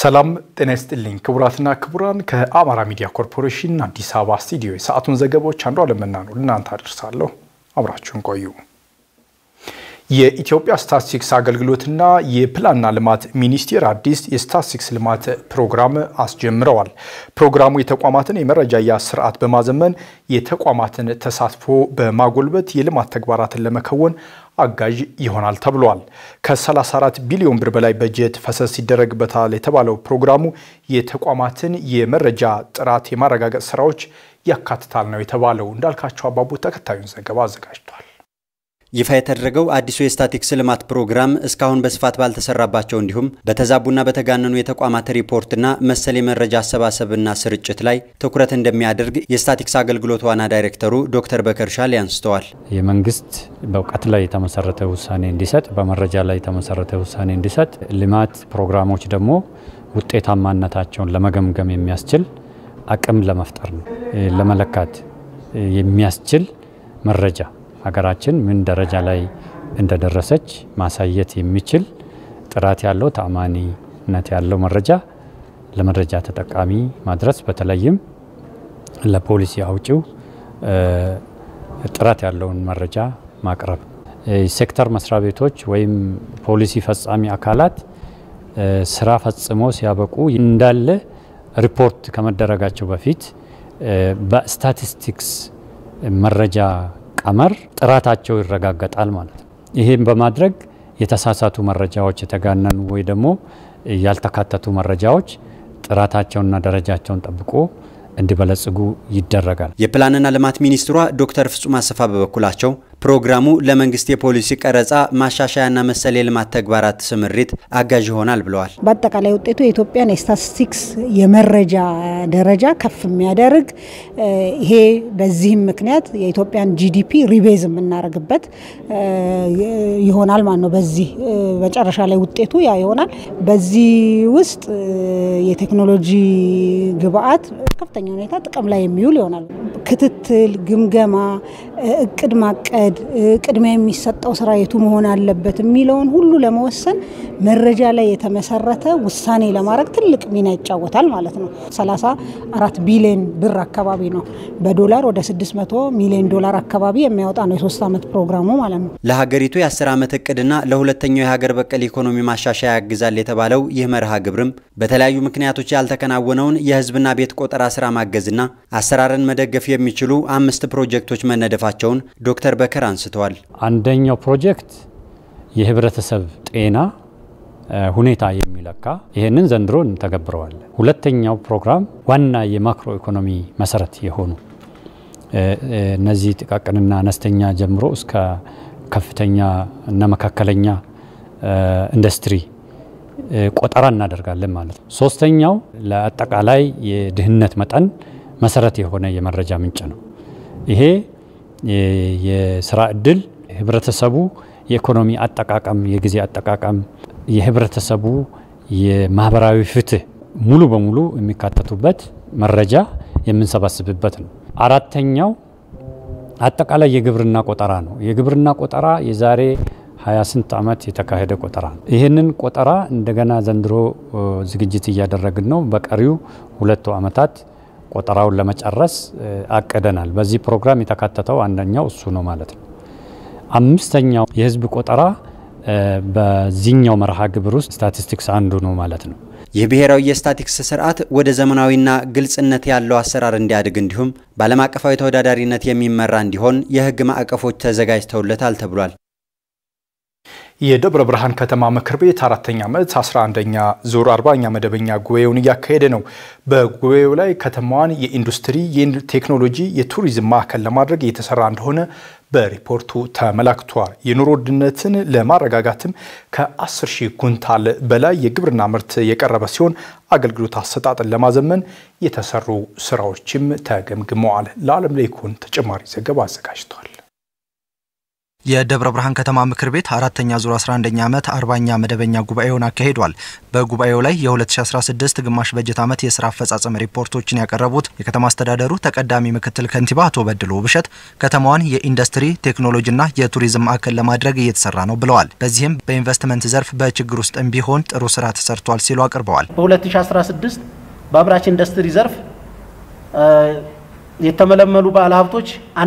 ሰላም ጤና ይስጥልኝ ክቡራትና ክቡራን፣ ከአማራ ሚዲያ ኮርፖሬሽን አዲስ አበባ ስቱዲዮ የሰዓቱን ዘገባዎች አንዱ አለመና ነው ለእናንተ አደርሳለሁ። አብራችሁን ቆዩ። የኢትዮጵያ ስታትስቲክስ አገልግሎትና የፕላንና ልማት ሚኒስቴር አዲስ የስታትስቲክስ ልማት ፕሮግራም አስጀምረዋል። ፕሮግራሙ የተቋማትን የመረጃ አያያዝ ስርዓት በማዘመን የተቋማትን ተሳትፎ በማጎልበት የልማት ተግባራትን ለመከወን አጋዥ ይሆናል ተብሏል። ከ34 ቢሊዮን ብር በላይ በጀት ፈሰስ ይደረግበታል የተባለው ፕሮግራሙ የተቋማትን የመረጃ ጥራት የማረጋገጥ ስራዎች ያካትታል ነው የተባለው። እንዳልካቸው አባቡ ተከታዩን ዘገባ አዘጋጅቷል። ይፋ የተደረገው አዲሱ የስታቲክስ ልማት ፕሮግራም እስካሁን በስፋት ባልተሰራባቸው እንዲሁም በተዛቡና በተጋነኑ የተቋማት ሪፖርትና መሰል የመረጃ አሰባሰብና ስርጭት ላይ ትኩረት እንደሚያደርግ የስታቲክስ አገልግሎት ዋና ዳይሬክተሩ ዶክተር በከር ሻሌ አንስተዋል። የመንግስት በእውቀት ላይ የተመሰረተ ውሳኔ እንዲሰጥ፣ በመረጃ ላይ የተመሰረተ ውሳኔ እንዲሰጥ፣ ልማት ፕሮግራሞች ደግሞ ውጤታማነታቸውን ለመገምገም የሚያስችል አቅም ለመፍጠር ነው። ለመለካት የሚያስችል መረጃ ሀገራችን ምን ደረጃ ላይ እንደደረሰች ማሳየት የሚችል ጥራት ያለው ተአማኒነት ያለው መረጃ ለመረጃ ተጠቃሚ ማድረስ በተለይም ለፖሊሲ አውጪው ጥራት ያለውን መረጃ ማቅረብ፣ ሴክተር መስሪያ ቤቶች ወይም ፖሊሲ ፈጻሚ አካላት ስራ ፈጽሞ ሲያበቁ እንዳለ ሪፖርት ከመደረጋቸው በፊት በስታቲስቲክስ መረጃ ቀመር ጥራታቸው ይረጋገጣል ማለት ነው። ይህም በማድረግ የተሳሳቱ መረጃዎች የተጋነኑ ወይ ደግሞ ያልተካተቱ መረጃዎች ጥራታቸውንና ደረጃቸውን ጠብቆ እንዲበለጽጉ ይደረጋል። የፕላንና ልማት ሚኒስትሯ ዶክተር ፍጹም አሰፋ በበኩላቸው ፕሮግራሙ ለመንግስት የፖሊሲ ቀረጻ ማሻሻያና መሰል የልማት ተግባራት ስምሪት አጋዥ ይሆናል ብለዋል። በአጠቃላይ ውጤቱ የኢትዮጵያን የስታቲስቲክስ የመረጃ ደረጃ ከፍ የሚያደርግ ይሄ በዚህም ምክንያት የኢትዮጵያን ጂዲፒ ሪቤዝ የምናደርግበት ይሆናል ማለት ነው። በዚህ መጨረሻ ላይ ውጤቱ ያ ይሆናል። በዚህ ውስጥ የቴክኖሎጂ ግብአት ከፍተኛ ሁኔታ ጥቅም ላይ የሚውል ይሆናል። ክትትል፣ ግምገማ፣ እቅድ ማቀድ ቅድሚያ የሚሰጠው ስራ የቱ መሆን አለበት የሚለውን ሁሉ ለመወሰን መረጃ ላይ የተመሰረተ ውሳኔ ለማድረግ ትልቅ ሚና ይጫወታል ማለት ነው። 34 ቢሊዮን ብር አካባቢ ነው። በዶላር ወደ 600 ሚሊዮን ዶላር አካባቢ የሚያወጣ ነው የሶስት ዓመት ፕሮግራሙ ማለት ነው። ለሀገሪቱ የ10 ዓመት እቅድና ለሁለተኛው የሀገር በቀል ኢኮኖሚ ማሻሻያ ያግዛል የተባለው ይህ መርሃ ግብርም በተለያዩ ምክንያቶች ያልተከናወነውን የህዝብና ቤት ቆጠራ ስራ ማገዝና አሰራርን መደገፍ የሚችሉ አምስት ፕሮጀክቶች መነደፋቸውን ዶክተር በከር አንስተዋል። አንደኛው ፕሮጀክት የህብረተሰብ ጤና ሁኔታ የሚለካ ይህንን ዘንድሮ እንተገብረዋለን። ሁለተኛው ፕሮግራም ዋና የማክሮ ኢኮኖሚ መሰረት የሆኑ እነዚህ ጥቃቅንና አነስተኛ ጀምሮ እስከ ከፍተኛ እና መካከለኛ ኢንዱስትሪ ቆጠራ እናደርጋለን ማለት ነው። ሶስተኛው ለአጠቃላይ የድህነት መጠን መሰረት የሆነ የመረጃ ምንጭ ነው። ይሄ የስራ እድል ህብረተሰቡ የኢኮኖሚ አጠቃቀም፣ የጊዜ አጠቃቀም፣ የህብረተሰቡ የማህበራዊ ፍትህ ሙሉ በሙሉ የሚካተቱበት መረጃ የምንሰባስብበት ነው። አራተኛው አጠቃላይ የግብርና ቆጠራ ነው። የግብርና ቆጠራ የዛሬ ሀያ ስንት ዓመት የተካሄደ ቆጠራ ነው። ይህንን ቆጠራ እንደገና ዘንድሮ ዝግጅት እያደረግን ነው። በቀሪው ሁለቱ ዓመታት ቆጠራውን ለመጨረስ አቅደናል። በዚህ ፕሮግራም የተካተተው አንደኛው እሱ ነው ማለት ነው። አምስተኛው የህዝብ ቆጠራ በዚህኛው መርሃ ግብር ውስጥ ስታቲስቲክስ አንዱ ነው ማለት ነው። ይህ ብሔራዊ የስታቲክስ ስርዓት ወደ ዘመናዊና ግልጽነት ያለው አሰራር እንዲያድግ እንዲሁም በዓለም አቀፋዊ ተወዳዳሪነት የሚመራ እንዲሆን የህግ ማዕቀፎች ተዘጋጅተውለታል ተብሏል። የደብረ ብርሃን ከተማ ምክር ቤት አራተኛ ዓመት 11ኛ ዙር 40ኛ መደበኛ ጉባኤውን እያካሄደ ነው። በጉባኤው ላይ ከተማዋን የኢንዱስትሪ፣ የቴክኖሎጂ፣ የቱሪዝም ማዕከል ለማድረግ እየተሰራ እንደሆነ በሪፖርቱ ተመላክቷል። የኑሮ ውድነትን ለማረጋጋትም ከ10 ሺህ ኩንታል በላይ የግብርና ምርት የቀረበ ሲሆን አገልግሎት አሰጣጥን ለማዘመን የተሰሩ ስራዎችም ተገምግመዋል። ለዓለም ላይ ይኩን ተጨማሪ ዘገባ አዘጋጅቷል። የደብረ ብርሃን ከተማ ምክር ቤት አራተኛ ዙር 11ኛ ዓመት አርባኛ መደበኛ ጉባኤውን አካሂዷል። በጉባኤው ላይ የ2016 ግማሽ በጀት ዓመት የስራ አፈጻጸም ሪፖርቶችን ያቀረቡት የከተማ አስተዳደሩ ተቀዳሚ ምክትል ከንቲባ አቶ በድሎ ውብሸት ከተማዋን የኢንዱስትሪ ቴክኖሎጂና የቱሪዝም ማዕከል ለማድረግ እየተሰራ ነው ብለዋል። በዚህም በኢንቨስትመንት ዘርፍ በችግር ውስጥም ቢሆን ጥሩ ስራ ተሰርቷል ሲሉ አቅርበዋል። በ2016 በአምራች ኢንዱስትሪ ዘርፍ የተመለመሉ ባለሀብቶች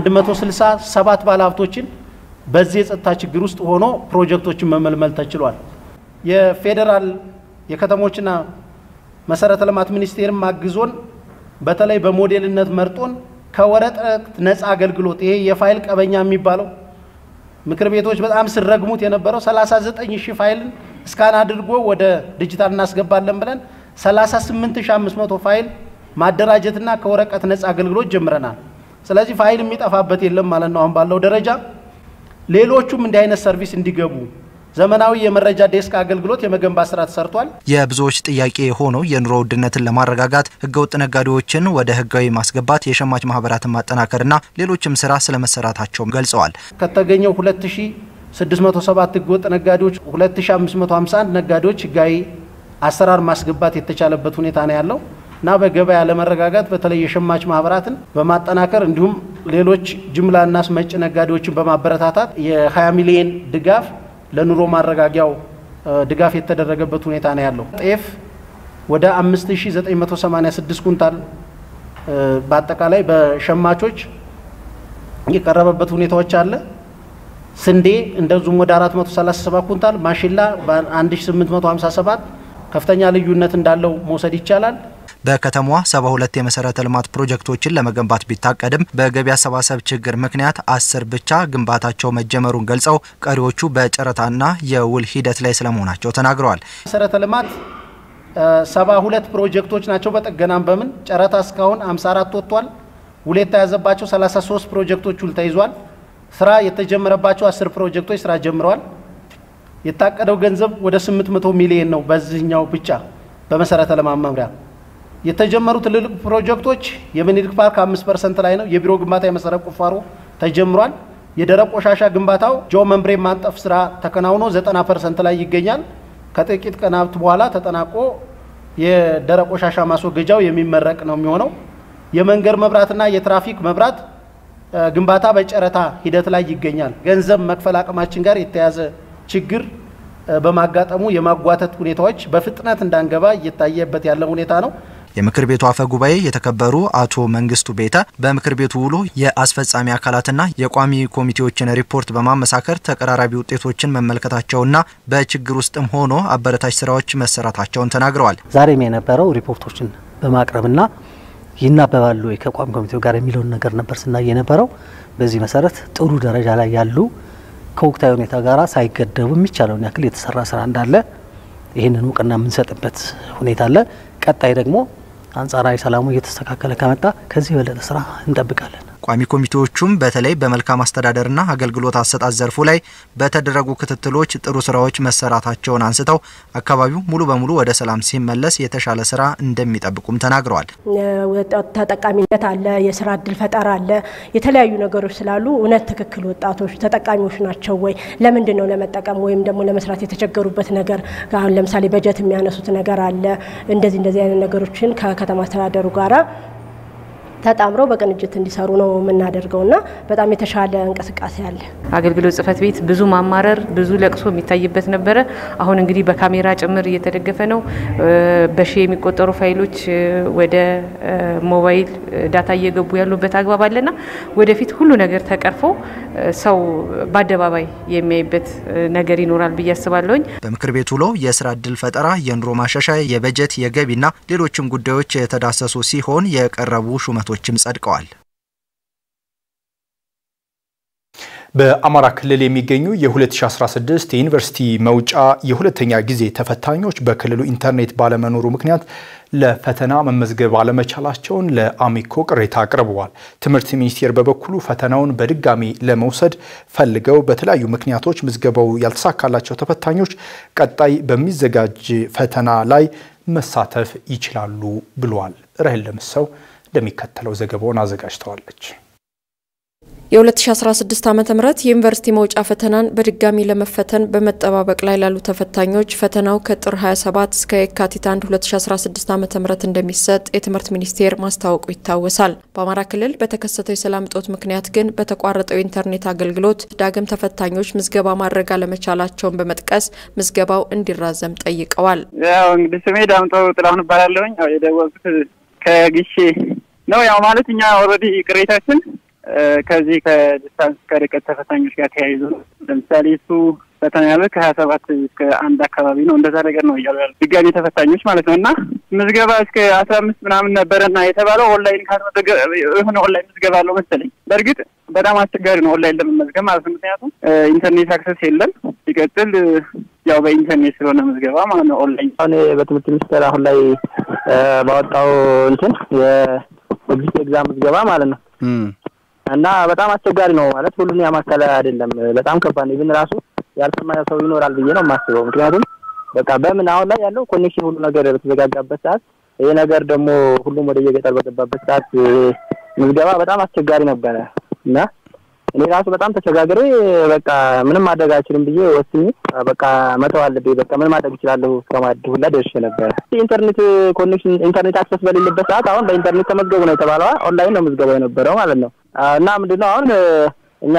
167 ባለሀብቶችን በዚህ የጸጥታ ችግር ውስጥ ሆኖ ፕሮጀክቶችን መመልመል ተችሏል። የፌዴራል የከተሞችና መሰረተ ልማት ሚኒስቴርም አግዞን በተለይ በሞዴልነት መርጦን ከወረቀት ነፃ አገልግሎት ይሄ የፋይል ቀበኛ የሚባለው ምክር ቤቶች በጣም ስረግሙት የነበረው 39 ሺህ ፋይልን እስካን አድርጎ ወደ ዲጂታል እናስገባለን ብለን 38500 ፋይል ማደራጀትና ከወረቀት ነፃ አገልግሎት ጀምረናል። ስለዚህ ፋይል የሚጠፋበት የለም ማለት ነው አሁን ባለው ደረጃ። ሌሎቹም እንዲህ አይነት ሰርቪስ እንዲገቡ ዘመናዊ የመረጃ ዴስክ አገልግሎት የመገንባት ስራ ተሰርቷል። የብዙዎች ጥያቄ የሆነው የኑሮ ውድነትን ለማረጋጋት ህገወጥ ነጋዴዎችን ወደ ህጋዊ ማስገባት፣ የሸማች ማህበራትን ማጠናከርና ሌሎችም ስራ ስለመሰራታቸውም ገልጸዋል። ከተገኘው 2607 ህገወጥ ነጋዴዎች 2551 ነጋዴዎች ህጋዊ አሰራር ማስገባት የተቻለበት ሁኔታ ነው ያለው እና በገበያ ለመረጋጋት በተለይ የሸማች ማህበራትን በማጠናከር እንዲሁም ሌሎች ጅምላና አስመጭ ነጋዴዎችን በማበረታታት የ20 ሚሊዮን ድጋፍ ለኑሮ ማረጋጊያው ድጋፍ የተደረገበት ሁኔታ ነው ያለው። ጤፍ ወደ 5986 ኩንታል በአጠቃላይ በሸማቾች የቀረበበት ሁኔታዎች አለ። ስንዴ እንደዚሁም ወደ 437 ኩንታል፣ ማሽላ በ1857 ከፍተኛ ልዩነት እንዳለው መውሰድ ይቻላል። በከተማዋ 72 የመሰረተ ልማት ፕሮጀክቶችን ለመገንባት ቢታቀድም በገቢ አሰባሰብ ችግር ምክንያት አስር ብቻ ግንባታቸው መጀመሩን ገልጸው ቀሪዎቹ በጨረታና የውል ሂደት ላይ ስለመሆናቸው ተናግረዋል። መሰረተ ልማት 72 ፕሮጀክቶች ናቸው። በጥገናም በምን ጨረታ እስካሁን 54 ወጥቷል። ውል የተያዘባቸው 33 ፕሮጀክቶች ውል ተይዟል። ስራ የተጀመረባቸው 10 ፕሮጀክቶች ስራ ጀምረዋል። የታቀደው ገንዘብ ወደ 800 ሚሊዮን ነው። በዚህኛው ብቻ በመሰረተ ልማት መምሪያ የተጀመሩ ትልልቅ ፕሮጀክቶች የምኒልክ ፓርክ አምስት ፐርሰንት ላይ ነው። የቢሮ ግንባታ የመሰረት ቁፋሮ ተጀምሯል። የደረቅ ቆሻሻ ግንባታው ጆ መንብሬ ማንጠፍ ስራ ተከናውኖ ዘጠና ፐርሰንት ላይ ይገኛል። ከጥቂት ቀናት በኋላ ተጠናቆ የደረቅ ቆሻሻ ማስወገጃው የሚመረቅ ነው የሚሆነው። የመንገድ መብራትና የትራፊክ መብራት ግንባታ በጨረታ ሂደት ላይ ይገኛል። ገንዘብ መክፈል አቅማችን ጋር የተያዘ ችግር በማጋጠሙ የማጓተት ሁኔታዎች በፍጥነት እንዳንገባ እየታየበት ያለ ሁኔታ ነው። የምክር ቤቱ አፈ ጉባኤ የተከበሩ አቶ መንግስቱ ቤተ በምክር ቤቱ ውሎ የአስፈጻሚ አካላትና የቋሚ ኮሚቴዎችን ሪፖርት በማመሳከር ተቀራራቢ ውጤቶችን መመልከታቸውና በችግር ውስጥም ሆኖ አበረታች ስራዎች መሰራታቸውን ተናግረዋል። ዛሬም የነበረው ሪፖርቶችን በማቅረብና ይናበባሉ ከቋሚ ኮሚቴው ጋር የሚለውን ነገር ነበር ስናይ የነበረው። በዚህ መሰረት ጥሩ ደረጃ ላይ ያሉ ከወቅታዊ ሁኔታ ጋር ሳይገደቡ የሚቻለውን ያክል የተሰራ ስራ እንዳለ ይህንን እውቅና የምንሰጥበት ሁኔታ አለ። ቀጣይ ደግሞ አንጻራዊ ሰላሙ እየተስተካከለ ከመጣ ከዚህ የበለጠ ስራ እንጠብቃለን። ቋሚ ኮሚቴዎቹም በተለይ በመልካም አስተዳደርና አገልግሎት አሰጣጥ ዘርፉ ላይ በተደረጉ ክትትሎች ጥሩ ስራዎች መሰራታቸውን አንስተው አካባቢው ሙሉ በሙሉ ወደ ሰላም ሲመለስ የተሻለ ስራ እንደሚጠብቁም ተናግረዋል። ተጠቃሚነት አለ፣ የስራ እድል ፈጠራ አለ፣ የተለያዩ ነገሮች ስላሉ እውነት ትክክል ወጣቶች ተጠቃሚዎች ናቸው ወይ? ለምንድን ነው ለመጠቀም ወይም ደግሞ ለመስራት የተቸገሩበት ነገር? አሁን ለምሳሌ በጀት የሚያነሱት ነገር አለ። እንደዚህ እንደዚህ አይነት ነገሮችን ከከተማ አስተዳደሩ ጋራ ተጣምረው በቅንጅት እንዲሰሩ ነው የምናደርገው እና በጣም የተሻለ እንቅስቃሴ አለ። አገልግሎት ጽሕፈት ቤት ብዙ ማማረር፣ ብዙ ለቅሶ የሚታይበት ነበረ። አሁን እንግዲህ በካሜራ ጭምር እየተደገፈ ነው። በሺ የሚቆጠሩ ፋይሎች ወደ ሞባይል ዳታ እየገቡ ያሉበት አግባብ አለና ወደፊት ሁሉ ነገር ተቀርፎ ሰው በአደባባይ የሚያይበት ነገር ይኖራል ብዬ አስባለሁኝ። በምክር ቤቱ ውሎ የስራ እድል ፈጠራ፣ የኑሮ ማሻሻያ፣ የበጀት የገቢና ሌሎችም ጉዳዮች የተዳሰሱ ሲሆን የቀረቡ ሹመቶችም ጸድቀዋል። በአማራ ክልል የሚገኙ የ2016 የዩኒቨርሲቲ መውጫ የሁለተኛ ጊዜ ተፈታኞች በክልሉ ኢንተርኔት ባለመኖሩ ምክንያት ለፈተና መመዝገብ አለመቻላቸውን ለአሚኮ ቅሬታ አቅርበዋል። ትምህርት ሚኒስቴር በበኩሉ ፈተናውን በድጋሚ ለመውሰድ ፈልገው በተለያዩ ምክንያቶች ምዝገባው ያልተሳካላቸው ተፈታኞች ቀጣይ በሚዘጋጅ ፈተና ላይ መሳተፍ ይችላሉ ብሏል። ራሄል ለምሰው እንደሚከተለው ዘገባውን አዘጋጅተዋለች። የ2016 ዓ ም የዩኒቨርሲቲ መውጫ ፈተናን በድጋሚ ለመፈተን በመጠባበቅ ላይ ላሉ ተፈታኞች ፈተናው ከጥር 27 እስከ የካቲት 1 2016 ዓ ም እንደሚሰጥ የትምህርት ሚኒስቴር ማስታወቁ ይታወሳል። በአማራ ክልል በተከሰተው የሰላም እጦት ምክንያት ግን በተቋረጠው የኢንተርኔት አገልግሎት ዳግም ተፈታኞች ምዝገባ ማድረግ አለመቻላቸውን በመጥቀስ ምዝገባው እንዲራዘም ጠይቀዋል። ያው እንግዲህ ስሜ ዳምጠው ጥላሁን እባላለሁኝ። ያው የደወልኩት ከግሼ ነው። ያው ማለት እኛ ኦልሬዲ ቅሬታችን ከዚህ ከዲስታንስ ከርቀት ተፈታኞች ጋር ተያይዞ ለምሳሌ እሱ ፈተና ያለ ከሀያ ሰባት እስከ አንድ አካባቢ ነው እንደዛ ነገር ነው እያሉ ያሉ ድጋሚ ተፈታኞች ማለት ነው። እና ምዝገባ እስከ አስራ አምስት ምናምን ነበረና የተባለው ኦንላይን ካልመዘገ የሆነ ኦንላይን ምዝገባ አለው መሰለኝ። በእርግጥ በጣም አስቸጋሪ ነው ኦንላይን ለመመዝገብ ማለት ነው። ምክንያቱም ኢንተርኔት አክሰስ የለም። ሲቀጥል ያው በኢንተርኔት ስለሆነ ምዝገባ ማለት ነው ኦንላይን። አሁን በትምህርት ሚኒስቴር አሁን ላይ ባወጣው እንትን የኤግዚት ኤግዛም ምዝገባ ማለት ነው እና በጣም አስቸጋሪ ነው ማለት ሁሉን ያማከለ አይደለም። በጣም ከባድ ነው። ኢቭን ራሱ ያልሰማ ሰው ይኖራል ብዬ ነው የማስበው። ምክንያቱም በቃ በምን አሁን ላይ ያለው ኮኔክሽን ሁሉ ነገር በተዘጋጋበት ሰዓት ይሄ ነገር ደግሞ ሁሉም ወደ የገጠር በገባበት ሰዓት ምዝገባ በጣም አስቸጋሪ ነበረ እና እኔ ራሱ በጣም ተቸጋግሬ በቃ ምንም ማድረግ አልችልም ብዬ ወስኜ በቃ መተው አለብኝ። በቃ ምን ማድረግ እችላለሁ እስከማለት ሁላ ደርሼ ነበረ። ኢንተርኔት ኮኔክሽን ኢንተርኔት አክሰስ በሌለበት ሰዓት አሁን በኢንተርኔት ተመዝገቡ ነው የተባለው። ኦንላይን ነው ምዝገባው የነበረው ማለት ነው። እና ምንድነው አሁን እኛ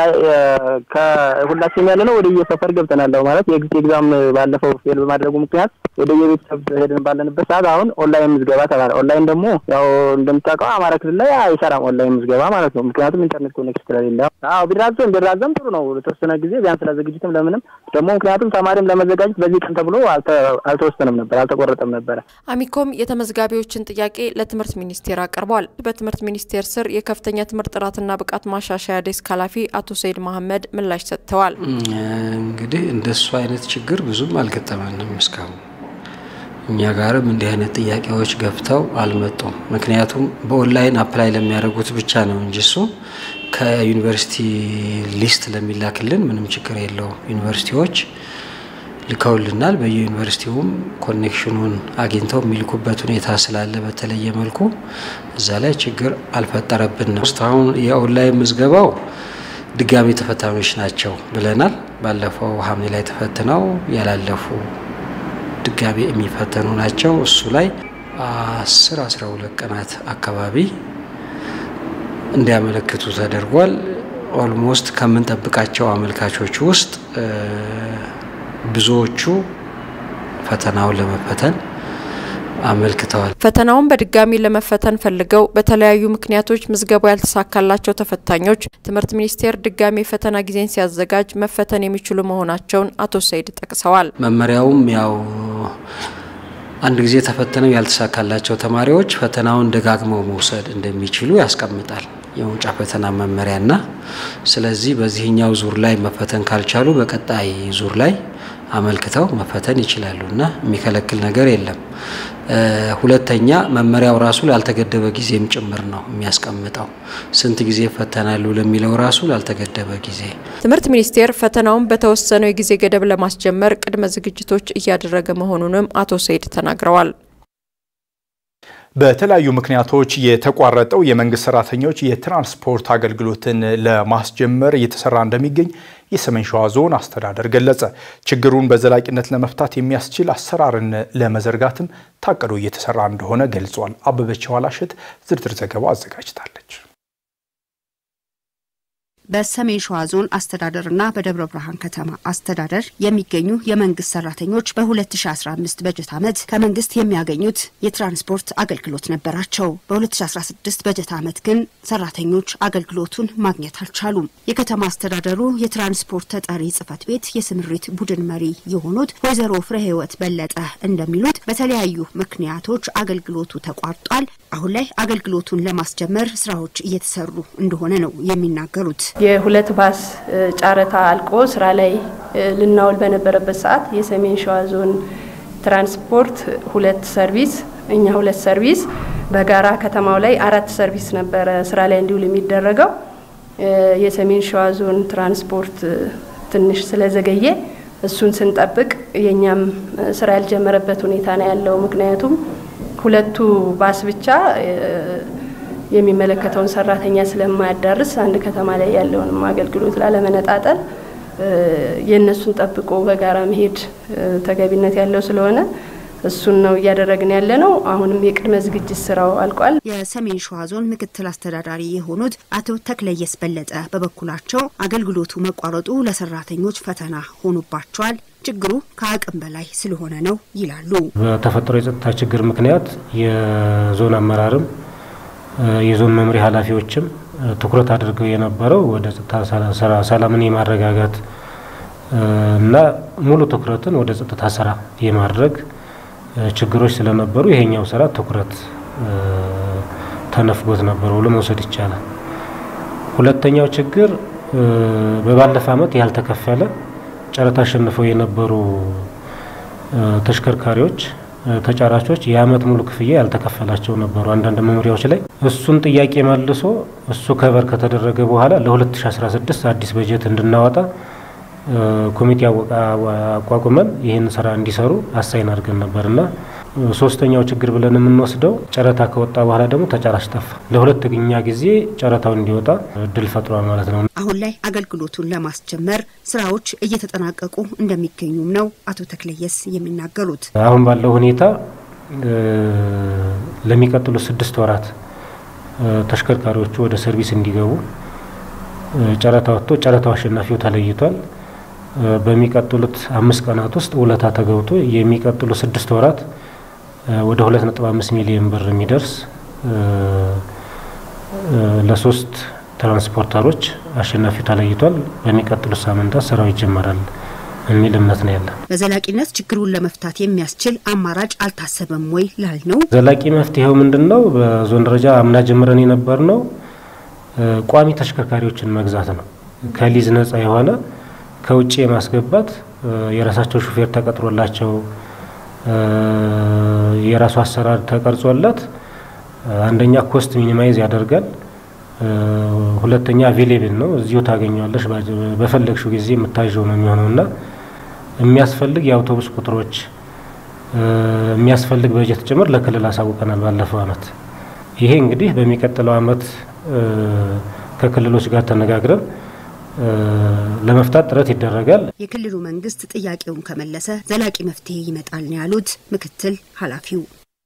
ከሁላችንም ያለ ነው ወደ የሰፈር ገብተናል ማለት የኤግዚት ኤግዛም ባለፈው ፌል በማድረጉ ምክንያት ወደ የቤተሰብ ሄደን ባለንበት ሰዓት አሁን ኦንላይን ምዝገባ ተባለ። ኦንላይን ደግሞ ያው እንደምታውቀው አማራ ክልል ላይ አይሰራም ኦንላይን ምዝገባ ማለት ነው። ምክንያቱም ኢንተርኔት ኮኔክሽን ስለሌለ። አዎ ቢራዘም ቢራዘም ጥሩ ነው ለተወሰነ ጊዜ ቢያንስ ለዝግጅትም ለምንም ደግሞ ምክንያቱም ተማሪም ለመዘጋጀት በዚህ ቀን ተብሎ አልተወሰነም ነበር አልተቆረጠም ነበረ። አሚኮም የተመዝጋቢዎችን ጥያቄ ለትምህርት ሚኒስቴር አቅርቧል። በትምህርት ሚኒስቴር ስር የከፍተኛ ትምህርት ጥራትና ብቃት ማሻሻያ ዴስክ ኃላፊ አቶ ሰይድ መሐመድ ምላሽ ሰጥተዋል። እንግዲህ እንደሱ አይነት ችግር ብዙም አልገጠመንም እስካሁን እኛ ጋርም እንዲህ አይነት ጥያቄዎች ገብተው አልመጡም። ምክንያቱም በኦንላይን አፕላይ ለሚያደርጉት ብቻ ነው እንጂ እሱ ከዩኒቨርሲቲ ሊስት ለሚላክልን ምንም ችግር የለውም። ዩኒቨርሲቲዎች ልከውልናል። በየዩኒቨርሲቲውም ኮኔክሽኑን አግኝተው የሚልኩበት ሁኔታ ስላለ በተለየ መልኩ እዛ ላይ ችግር አልፈጠረብንም። እስካሁን የኦንላይን ምዝገባው ድጋሚ ተፈታኞች ናቸው ብለናል። ባለፈው ሐምሌ ላይ ተፈትነው ያላለፉ ድጋሚ የሚፈተኑ ናቸው። እሱ ላይ አስር አስራ ሁለት ቀናት አካባቢ እንዲያመለክቱ ተደርጓል። ኦልሞስት ከምንጠብቃቸው አመልካቾች ውስጥ ብዙዎቹ ፈተናውን ለመፈተን አመልክተዋል። ፈተናውን በድጋሚ ለመፈተን ፈልገው በተለያዩ ምክንያቶች ምዝገባው ያልተሳካላቸው ተፈታኞች ትምህርት ሚኒስቴር ድጋሚ የፈተና ጊዜን ሲያዘጋጅ መፈተን የሚችሉ መሆናቸውን አቶ ሰይድ ጠቅሰዋል። መመሪያውም ያው አንድ ጊዜ ተፈትነው ያልተሳካላቸው ተማሪዎች ፈተናውን ደጋግመው መውሰድ እንደሚችሉ ያስቀምጣል የመውጫ ፈተና መመሪያና ስለዚህ በዚህኛው ዙር ላይ መፈተን ካልቻሉ በቀጣይ ዙር ላይ አመልክተው መፈተን ይችላሉ እና የሚከለክል ነገር የለም። ሁለተኛ መመሪያው ራሱ ላልተገደበ ጊዜም ጭምር ነው የሚያስቀምጠው። ስንት ጊዜ ይፈተናሉ ለሚለው ራሱ ላልተገደበ ጊዜ። ትምህርት ሚኒስቴር ፈተናውን በተወሰነው የጊዜ ገደብ ለማስጀመር ቅድመ ዝግጅቶች እያደረገ መሆኑንም አቶ ሰይድ ተናግረዋል። በተለያዩ ምክንያቶች የተቋረጠው የመንግስት ሰራተኞች የትራንስፖርት አገልግሎትን ለማስጀመር እየተሰራ እንደሚገኝ የሰሜን ሸዋ ዞን አስተዳደር ገለጸ። ችግሩን በዘላቂነት ለመፍታት የሚያስችል አሰራርን ለመዘርጋትም ታቅዶ እየተሰራ እንደሆነ ገልጿል። አበበች ዋላሸት ዝርዝር ዘገባ አዘጋጅታለች። በሰሜን ሸዋ ዞን አስተዳደርና በደብረ ብርሃን ከተማ አስተዳደር የሚገኙ የመንግስት ሰራተኞች በ2015 በጀት ዓመት ከመንግስት የሚያገኙት የትራንስፖርት አገልግሎት ነበራቸው። በ2016 በጀት ዓመት ግን ሰራተኞች አገልግሎቱን ማግኘት አልቻሉም። የከተማ አስተዳደሩ የትራንስፖርት ተጠሪ ጽህፈት ቤት የስምሪት ቡድን መሪ የሆኑት ወይዘሮ ፍሬ ህይወት በለጠ እንደሚሉት በተለያዩ ምክንያቶች አገልግሎቱ ተቋርጧል። አሁን ላይ አገልግሎቱን ለማስጀመር ስራዎች እየተሰሩ እንደሆነ ነው የሚናገሩት። የሁለት ባስ ጨረታ አልቆ ስራ ላይ ልናውል በነበረበት ሰዓት የሰሜን ሸዋ ዞን ትራንስፖርት ሁለት ሰርቪስ እኛ ሁለት ሰርቪስ በጋራ ከተማው ላይ አራት ሰርቪስ ነበረ ስራ ላይ እንዲውል የሚደረገው። የሰሜን ሸዋ ዞን ትራንስፖርት ትንሽ ስለዘገየ እሱን ስንጠብቅ የእኛም ስራ ያልጀመረበት ሁኔታ ነው ያለው። ምክንያቱም ሁለቱ ባስ ብቻ የሚመለከተውን ሰራተኛ ስለማያዳርስ አንድ ከተማ ላይ ያለውንም አገልግሎት ላለመነጣጠል የእነሱን ጠብቆ በጋራ መሄድ ተገቢነት ያለው ስለሆነ እሱን ነው እያደረግን ያለ ነው። አሁንም የቅድመ ዝግጅት ስራው አልቋል። የሰሜን ሸዋ ዞን ምክትል አስተዳዳሪ የሆኑት አቶ ተክለየስ በለጠ በበኩላቸው አገልግሎቱ መቋረጡ ለሰራተኞች ፈተና ሆኖባቸዋል፣ ችግሩ ከአቅም በላይ ስለሆነ ነው ይላሉ። በተፈጠረው የጸጥታ ችግር ምክንያት የዞን አመራርም የዞን መምሪያ ኃላፊዎችም ትኩረት አድርገው የነበረው ወደ ጸጥታ ሰላምን የማረጋጋት እና ሙሉ ትኩረትን ወደ ጸጥታ ስራ የማድረግ ችግሮች ስለነበሩ ይሄኛው ስራ ትኩረት ተነፍጎት ነበር ብሎ መውሰድ ይቻላል። ሁለተኛው ችግር በባለፈ ዓመት ያልተከፈለ ጨረታ አሸንፈው የነበሩ ተሽከርካሪዎች ተጫራቾች የአመት ሙሉ ክፍያ ያልተከፈላቸው ነበሩ አንዳንድ መምሪያዎች ላይ። እሱን ጥያቄ መልሶ እሱ ከበር ከተደረገ በኋላ ለ2016 አዲስ በጀት እንድናወጣ ኮሚቴ አቋቁመን ይህን ስራ እንዲሰሩ አሳይን አድርገን ነበርና ሶስተኛው ችግር ብለን የምንወስደው ጨረታ ከወጣ በኋላ ደግሞ ተጫራች ጠፋ። ለሁለተኛ ጊዜ ጨረታው እንዲወጣ እድል ፈጥሯል ማለት ነው። አሁን ላይ አገልግሎቱን ለማስጀመር ስራዎች እየተጠናቀቁ እንደሚገኙም ነው አቶ ተክለየስ የሚናገሩት። አሁን ባለው ሁኔታ ለሚቀጥሉ ስድስት ወራት ተሽከርካሪዎቹ ወደ ሰርቪስ እንዲገቡ ጨረታ ወጥቶ ጨረታው አሸናፊው ተለይቷል። በሚቀጥሉት አምስት ቀናት ውስጥ ውለታ ተገብቶ የሚቀጥሉ ስድስት ወራት ወደ ሁለት ነጥብ አምስት ሚሊዮን ብር የሚደርስ ለሶስት ትራንስፖርተሮች አሸናፊው ተለይቷል። በሚቀጥሉት ሳምንታት ስራው ይጀመራል የሚል እምነት ነው ያለን። በዘላቂነት ችግሩን ለመፍታት የሚያስችል አማራጭ አልታሰበም ወይ ላል ነው። ዘላቂ መፍትሄው ምንድን ነው? በዞን ደረጃ አምና ጀምረን የነበር ነው ቋሚ ተሽከርካሪዎችን መግዛት ነው። ከሊዝ ነጻ የሆነ ከውጭ የማስገባት የራሳቸው ሹፌር ተቀጥሮላቸው የራሱ አሰራር ተቀርጾለት አንደኛ ኮስት ሚኒማይዝ ያደርጋል። ሁለተኛ አቬሌብል ነው፣ እዚሁ ታገኘዋለሽ። በፈለግሽው ጊዜ የምታዥው ነው የሚሆነው እና የሚያስፈልግ የአውቶቡስ ቁጥሮች የሚያስፈልግ በጀት ጭምር ለክልል አሳውቀናል ባለፈው አመት። ይሄ እንግዲህ በሚቀጥለው አመት ከክልሎች ጋር ተነጋግረን ለመፍታት ጥረት ይደረጋል። የክልሉ መንግስት ጥያቄውን ከመለሰ ዘላቂ መፍትሄ ይመጣል ነው ያሉት ምክትል ኃላፊው።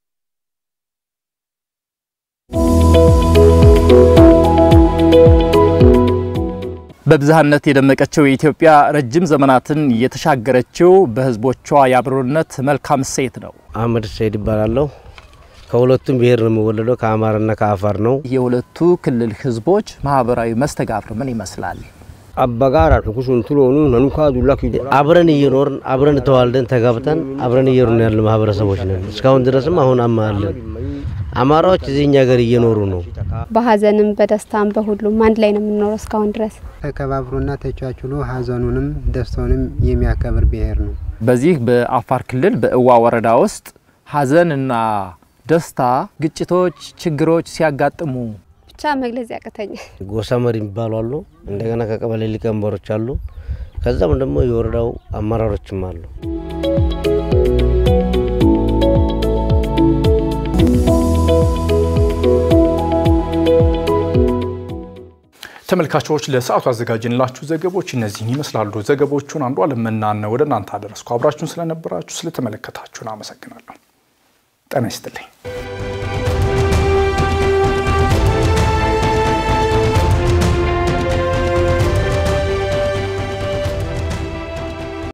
በብዝሃነት የደመቀችው የኢትዮጵያ ረጅም ዘመናትን የተሻገረችው በህዝቦቿ የአብሮነት መልካም እሴት ነው። አህመድ ሰይድ ይባላለሁ። ከሁለቱም ብሔር ነው የምወለደው፣ ከአማራና ከአፋር ነው። የሁለቱ ክልል ህዝቦች ማህበራዊ መስተጋብር ምን ይመስላል? አባጋራ ኩሱን ትሎኑ ነንኳ ዱላ አብረን እየኖርን አብረን ተዋልደን ተጋብተን አብረን እየኖርን ያለ ማህበረሰቦች ነን። እስካሁን ድረስም አሁን አማለን አማራዎች እዚህ እኛ ሀገር እየኖሩ ነው። በሀዘንም በደስታም በሁሉም አንድ ላይ ነው የምንኖረው እስካሁን ድረስ። ተከባብሮና ተቻችሎ ሀዘኑንም ደስታውንም የሚያከብር ብሔር ነው። በዚህ በአፋር ክልል በእዋ ወረዳ ውስጥ ሀዘንና ደስታ፣ ግጭቶች፣ ችግሮች ሲያጋጥሙ ብቻ መግለጽ ያቅተኛል። ጎሳ መሪ የሚባሉ አሉ። እንደገና ከቀበሌ ሊቀመንበሮች አሉ። ከዛም ደግሞ የወረዳው አመራሮችም አሉ። ተመልካቾች ለሰዓቱ ያዘጋጅንላችሁ ዘገቦች እነዚህን ይመስላሉ። ዘገቦቹን አንዱ አለመናን ወደ እናንተ አደረስኩ። አብራችሁን ስለነበራችሁ ስለተመለከታችሁን አመሰግናለሁ። ጤና ይስጥልኝ።